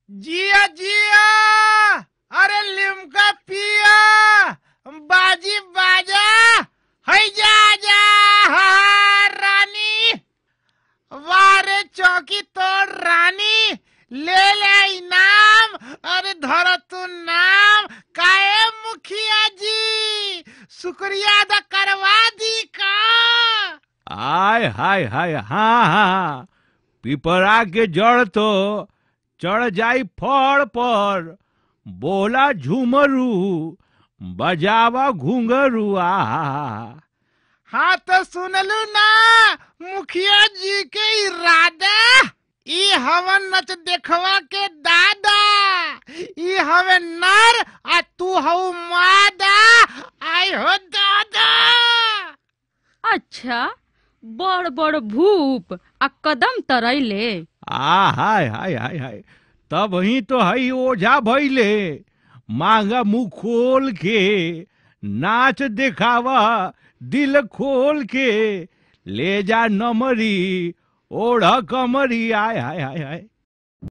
जिया जिया अरे लिमका पिया बाजी बाजा है जा जा हा, रानी वारे चौकी तोड़ रानी ले ले इनाम अरे धर तू नाम काए मुखिया जी शुक्रिया अदा करवा दी का आय हाय हाय हाँ हाँ पिपरा के जड़ तो चढ़ जाई फड़ पर बोला झूमरू बजावा घुंघरू आ हाँ तो सुनलू ना मुखिया जी के इरादा ई हवन नच देखवा के दादा ई हवे नर आ तू हऊ मादा आई हो दादा अच्छा बड़ बड़ भूप आ कदम तरैले आ हाय हाय हाय हाय तब ही तो हई ओझा भइले मांगा मुंह खोल के नाच देखावा दिल खोल के ले जा नमरी ओढ़ कमरी आय हाय हाय हाय